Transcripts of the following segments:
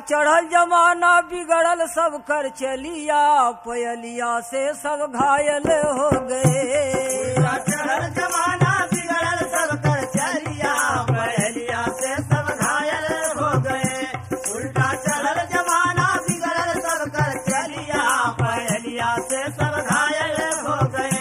चढ़ल जमाना बिगड़ल सब कर चलिया पयलिया से सब घायल हो गए चढ़ल जमाना बिगड़ल सब कर चलिया पहलिया से सब घायल हो गए उल्टा चढ़ल जमाना बिगड़ल सब कर चलिया पहलिया से सब घायल हो गए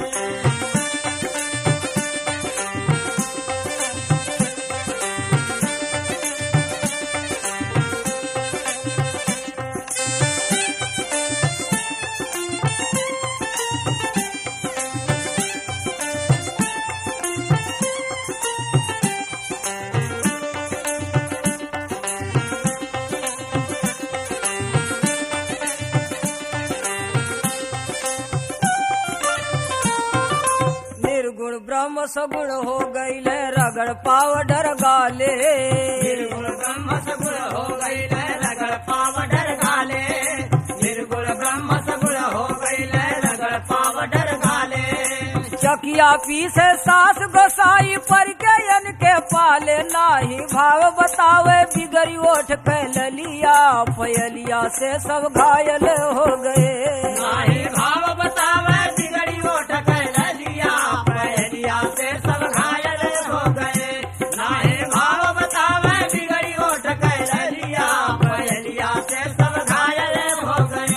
निर्गुण ब्रह्म सगुण हो गईले रगड़ पावडर गाले निर्गुण ब्रह्म सगुण हो गई रगड़ पावडर गाले निर्गुण ब्रह्म सगुण हो गई रगड़ पावडर गाले चकिया पीसे सास गोसाई पर के यन के पाले नाही भाव बतावे बिगड़ी ओठ कैलिया पयलिया से सब घायल हो गए नाही भाव बतावे बिगड़ी ओठ कैलिया पहलिया से सब घायल हो गए नाही भाव बतावे बिगड़ी ओठ कैलिया पहलिया से सब घायल हो गए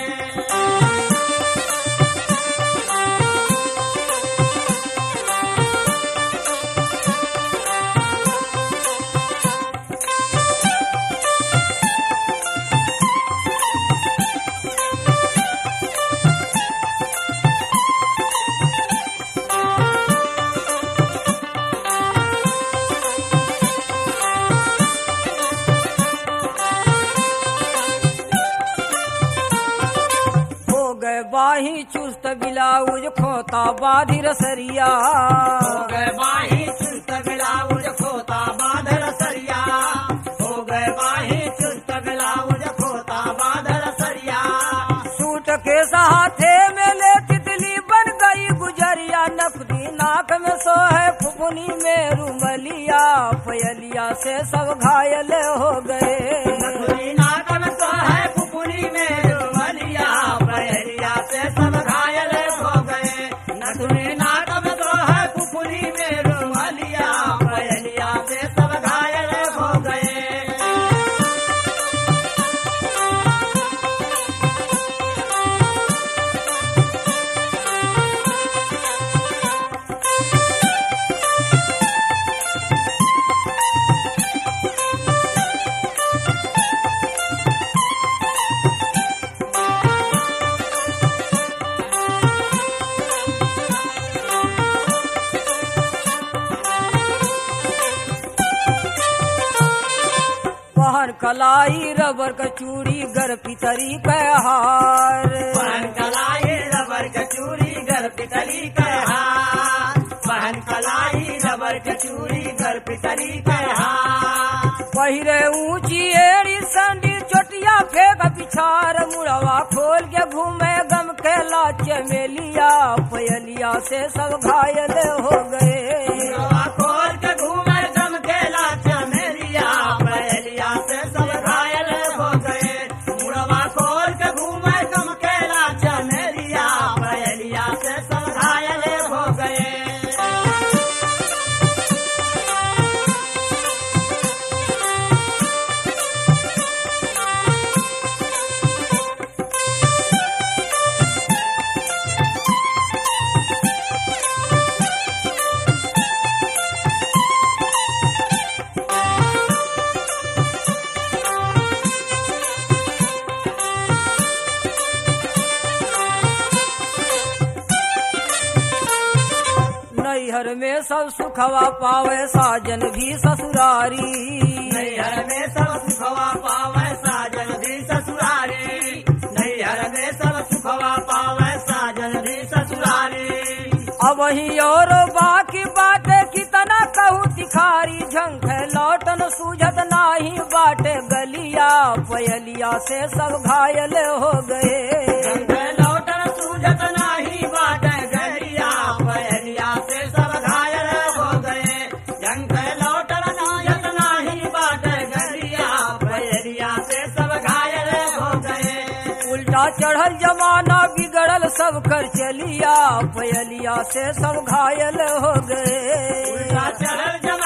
हो गए बाही चुस्त बिलाउज खोता बाधी रसरिया हो गए बाही चुस्त ब्लाउज खोता बादल सरिया हो गए बाही चुस्त ब्लाउज खोता बादल सरिया सूट के सहाथे में ले तितली बन गई गुजरिया नकदी नाक में सोहे फुफुनी में रुमलिया पयलिया से सब घायल हो गए नथुनी नाक में तो है फुफुनी में रुमलिया पहलिया से सब घायल हो गए नथुनी नाक में तो है फुफुनी में रुमलिया पहलिया से सब घायल हो गए पहन कलाई रबर का चूड़ी गर पितरी का हार पहन कलाई रबर के चूड़ी घर पितली के हाथ पहन कलाई रबर के चूड़ी घर पितली के हाथ पहिरे ऊंची एड़ी संडी चोटिया फेंक पिछार मुड़वा खोल के घूमे गम के लाच मेलिया पयलिया से सब घायल हो गए मुड़वा खोल के घूमे दम के लाच मेरिया पहलिया से सब घायल हो गए मुड़वा खोल के घूमे दम के लाच मेरिया पहलिया से सब घायल हो गए नैहर में सब सुखवा पावे साजन भी ससुरारी नैहर में सब सुखवा पावे साजन भी ससुरारी नैहर में सब सुखवा पावे साजन भी ससुरारी अब ही और बाकी बाटे कितना कहूँ तिखारी झंख लौटन सूझत नाही बाटे गलिया पयलिया से सब घायल हो गए रंग लौटन सूझत नाही बाट गलिया पहलिया से सब घायल हो गए रंग लौटन सूझत नाही बाट गलिया पहलिया से सब चढ़ल जमाना बिगड़ल सब कर चलिया पयलिया से सब घायल हो गए उल्टा चढ़ल जमाना